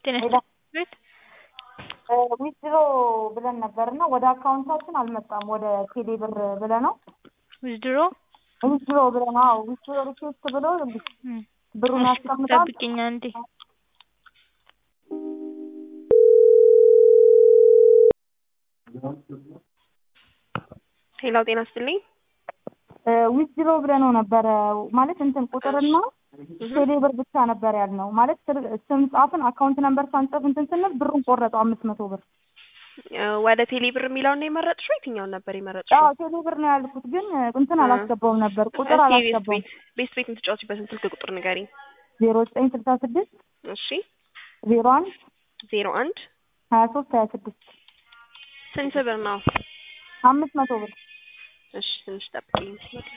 ጤና ሌላ ቤት ዊዝድሮ ብለን ነበር እና ወደ አካውንታችን አልመጣም። ወደ ቴሌ ብር ብለ ነው ዊዝድሮ ዊዝድሮ ብለ ነው። አዎ ዊዝድሮ ሪኩዌስት ብሎ ብሩን ያስቀምጣል። ጠብቂኝ አንዴ። ሄላው ጤና ይስጥልኝ። ዊዝድሮ ብለ ነው ነበረ ማለት እንትን ቁጥርና ቴሌ ብር ብቻ ነበር ያልነው። ማለት ስም ጻፍን አካውንት ነምበር ሳንጽፍ እንትን ስንል ብሩን ቆረጠው አምስት መቶ ብር። ወደ ቴሌ ብር የሚለውን ነው የመረጥሽው? የትኛውን ነበር የመረጥሽው? አዎ ቴሌ ብር ነው ያልኩት፣ ግን እንትን አላስገባውም ነበር ቁጥር እስኪ ቤት አላስገባውም። ቤት ቤት ቤት የምትጫወቺበትን ስልክ ቁጥር ንገሪኝ። ዜሮ ዘጠኝ ስልሳ ስድስት እሺ ዜሮ አንድ ዜሮ አንድ ሀያ ሶስት ሀያ ስድስት ስንት ብር ነው? አምስት መቶ ብር እሺ ትንሽ ጠብቂኝ።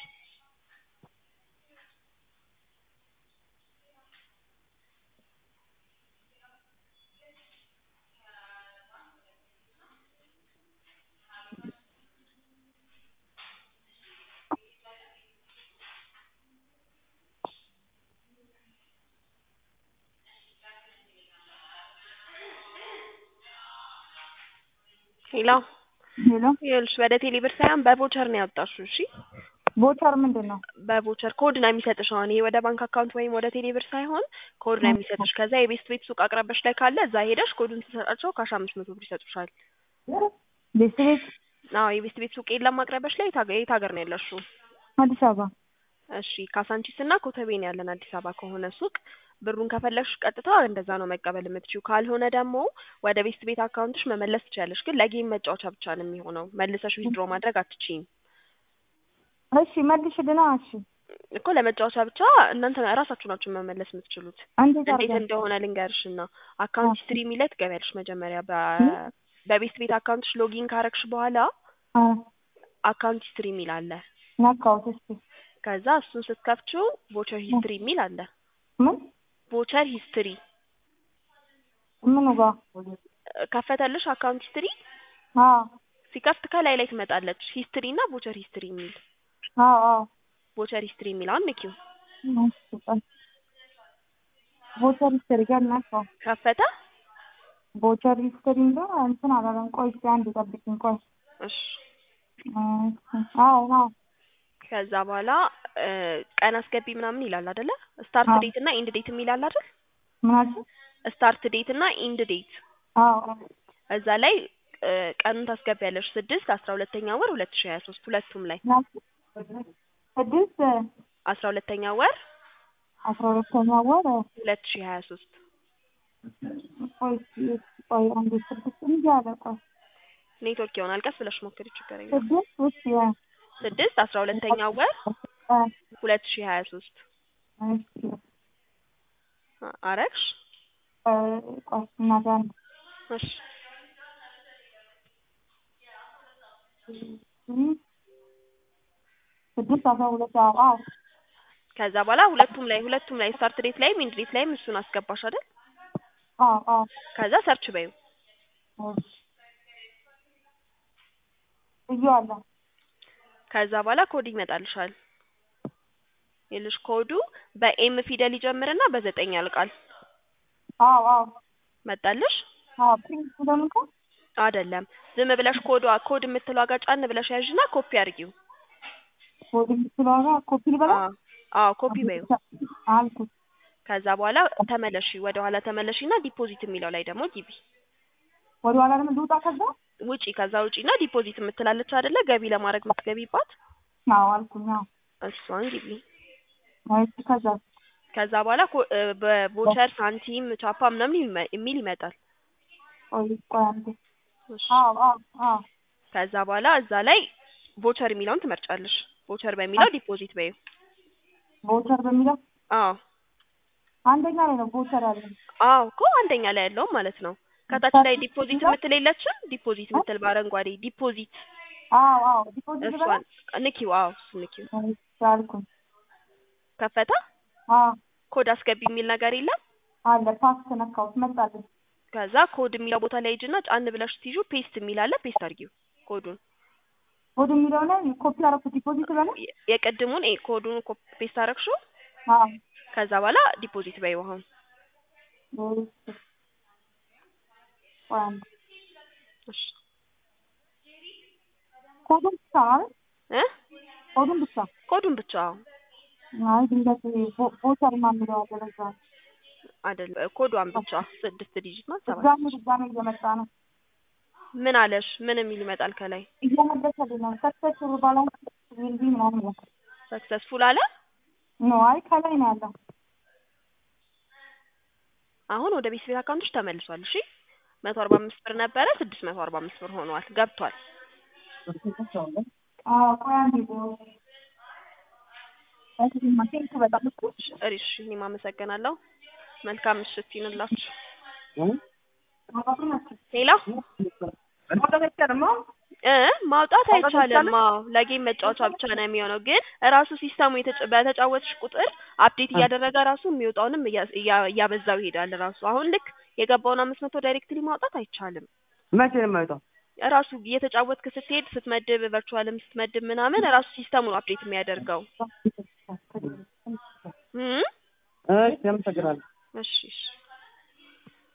ሄሎ ሄሎ ይኸውልሽ ወደ ቴሌ ብር ሳይሆን በቮቸር ነው ያወጣሽው። እሺ ቦቸር ምንድን ነው? በቮቸር ኮድ ነው የሚሰጥሽ። አሁን ይሄ ወደ ባንክ አካውንት ወይም ወደ ቴሌ ብር ሳይሆን ኮድ ነው የሚሰጥሽ። ከዛ የቤስት ቤት ሱቅ አቅራቢያሽ ላይ ካለ እዛ ሄደሽ ኮዱን ትሰጣቸው ካሽ አምስት መቶ ብር ይሰጡሻል። ቤት ቤት አዎ የቤስት ቤት ሱቅ የለም አቅራቢያሽ ላይ? የት ሀገር የት ሀገር ነው ያለሽው? አዲስ አበባ እሺ ካሳንቺስ እና ኮተቤ ነው ያለን አዲስ አበባ ከሆነ ሱቅ ብሩን ከፈለግሽ ቀጥታ እንደዛ ነው መቀበል የምትችው። ካልሆነ ደግሞ ወደ ቤስት ቤት አካውንትሽ መመለስ ትችያለሽ። ግን ለጌም መጫወቻ ብቻ ነው የሚሆነው። መልሰሽ ዊዝድሮ ማድረግ አትችይም እሺ መልሽልና። እሺ እኮ ለመጫወቻ ብቻ እናንተ ራሳችሁ ናችሁ መመለስ የምትችሉት። እንዴት እንዴት አድርገን እንደሆነ ልንገርሽ እና አካውንት ሂስትሪ የሚል ላይ ትገቢያለሽ። መጀመሪያ በ- በቤስት ቤት አካውንትሽ ሎጊን ካረግሽ በኋላ አ አካውንት ሂስትሪ የሚል አለ። ነካሁት። እስኪ ከዛ እሱን ስትከፍቺው ቮቸር ሂስትሪ የሚል አለ። ምን ቮቸር ሂስትሪ ምኑ ጋር? ከፈተልሽ አካውንት ሂስትሪ አዎ ሲከፍት ከላይ ላይ ትመጣለች ሂስትሪ እና ቮቸር ሂስትሪ የሚል አዎ አዎ ቮቸር ሂስትሪ የሚለውን ንኪው። እሺ፣ ቆይ ቦቸር ሂስትሪ ጋር ነካው። ከፈተ። ቦቸር ሂስትሪ ጋር እንትን አላለም። ቆይ እስኪ አንድ ጠብቂኝ። ቆይ እሺ እሺ፣ አዎ አዎ ከዛ በኋላ እ ቀን አስገቢ ምናምን ይላል አይደለ? ስታርት አዎ። ዴት እና ኢንድ ዴት የሚል አለ አይደል? ምን አልሽኝ? ስታርት ዴት እና ኢንድ ዴት አዎ አዎ እዛ ላይ እ ቀኑን ታስገቢያለሽ። ስድስት አስራ ሁለተኛ ወር ሁለት ሺህ ሀያ ሶስት ሁለቱም ላይ ምን አልሽኝ? ስድስት አስራ ሁለተኛ ወር አስራ ሁለተኛ ወር ሁለት ሺህ ሀያ ሶስት ቆይ እስኪ ቆይ አንዴ ስድስት እንጂ አለ ቆይ ኔትወርክ ይሆናል። ቀስ ብለሽ ሞክሪ፣ ችግር የለም። ስድስት ውስጥ ያ ስድስት አስራ ሁለተኛ ወር አ ሁለት ሺህ ሀያ ሶስት እሺ አረግሽ? እ ቆይ እናቴ አንድ እሺ ስድስት አስራ ሁለት አዎ አዎ ከዛ በኋላ ሁለቱም ላይ ሁለቱም ላይ ስታርት ዴት ላይም ኢንድ ዴት ላይም እሱን አስገባሽ አይደል? አዎ አዎ ከዛ ሰርች በዩ እሺ ብዬዋለሁ። ከዛ በኋላ ኮድ ይመጣልሻል። ይልሽ ኮዱ በኤም ፊደል ይጀምርና በዘጠኝ ያልቃል። አዎ አዎ መጣልሽ? አዎ ፕሪንት እንደምንከ አይደለም ዝም ብለሽ ኮዷ ኮድ የምትለው ጋር ጫን ብለሽ ያዥና ኮፒ አድርጊው። ወደ ስለሆነ ኮፒ ልበላ አዎ አዎ ኮፒ በዩ። አልኩት። ከዛ በኋላ ተመለሺ፣ ወደ ኋላ ተመለሺና ዲፖዚት የሚለው ላይ ደግሞ ግቢ። ወደ ኋላ ደግሞ ልውጣ ከዛ ውጪ ከዛ ውጪና ዲፖዚት የምትላለች አይደለ? ገቢ ለማድረግ የምትገቢባት አዎ አልኩኝ። አዎ እሷን ግቢ። እሺ ከዛ ከዛ በኋላ ኮ- እ በቮቸር ሳንቲም ቻፓ ምናምን ይመ- የሚል ይመጣል። ቆይ ቆይ አንዴ እሺ። አዎ አዎ አዎ ከዛ በኋላ እዛ ላይ ቮቸር የሚለውን ትመርጫለሽ። ቮቸር በሚለው ዲፖዚት በዩ። ቦቸር በሚለው አዎ አንደኛ ላይ ነው ቦቸር ያለኝ። አዎ እኮ አንደኛ ላይ ያለውም ማለት ነው። ከታች ላይ ዲፖዚት የምትል የለችም? ዲፖዚት የምትል በአረንጓዴ ዲፖዚት አዎ አዎ ዲፖዚት ልበላ እሷን ንኪው። አዎ እሱ ንኪው። እሺ አልኩኝ። ከፈተ። አዎ ኮድ አስገቢ የሚል ነገር የለም? አለ ፓስት ነካሁት መጣልኝ። ከዛ ኮድ የሚለው ቦታ ላይ ሂጂና ጫን ብለሽ ስትይዙ ፔስት የሚል አለ። ፔስት አድርጊው ኮዱን። ወደ የሚለው ላይ ኮፒ አደረኩት ዲፖዚት ልበላ የ- የቅድሙን ኤ ኮዱን ኮ- ፔስት አደረግሽው። አዎ ከዛ በኋላ ዲፖዚት በይው አሁን እሺ ቆይ አንዴ እሺ ኮዱን ብቻ ማለት እ ኮዱን ብቻ ኮዱን ብቻ አይ ድንገት ቮ- ቮቸር ምናምን የሚለው አለ ለዛ ነው። አይደል ኮዷን ብቻ ስድስት ዲጂት ናት ሰባት ድጋሜ ድጋሜ እየመጣ ነው ምን አለሽ ምን የሚል ይመጣል ከላይ እየመለሰልኝ ነው ሰክሰስፉል ባላንስ ዊል ቢ ምናምን ነው ሰክሰስፉል አለ ኖ አይ ከላይ ነው ያለው አሁን ወደ ቤት ቤት አካውንቶች ተመልሷል እሺ መቶ አርባ አምስት ብር ነበረ ስድስት መቶ አርባ አምስት ብር ሆኗል ገብቷል አዎ ቆይ አንዴ እሺማ ቴንክ በጣም እኮ እሺ እኔም አመሰግናለሁ መልካም ምሽት ይሁንላችሁ ሌላ እ ማውጣት አይቻልም። አዎ ለጌም መጫወቻ ብቻ ነው የሚሆነው። ግን ራሱ ሲስተሙ የተጫ- በተጫወትሽ ቁጥር አፕዴት እያደረገ ራሱ የሚወጣውንም እያ- እያ- እያበዛው ይሄዳል። ራሱ አሁን ልክ የገባውን አምስት መቶ ዳይሬክትሊ ማውጣት አይቻልም። መቼ ነው የማይወጣው? ራሱ እየተጫወትክ ስትሄድ ስትመድብ፣ ቨርቹዋልም ስትመድብ ምናምን ራሱ ሲስተሙ ነው አፕዴት የሚያደርገው። እ እሺ፣ አመሰግናለሁ። እሺ እሺ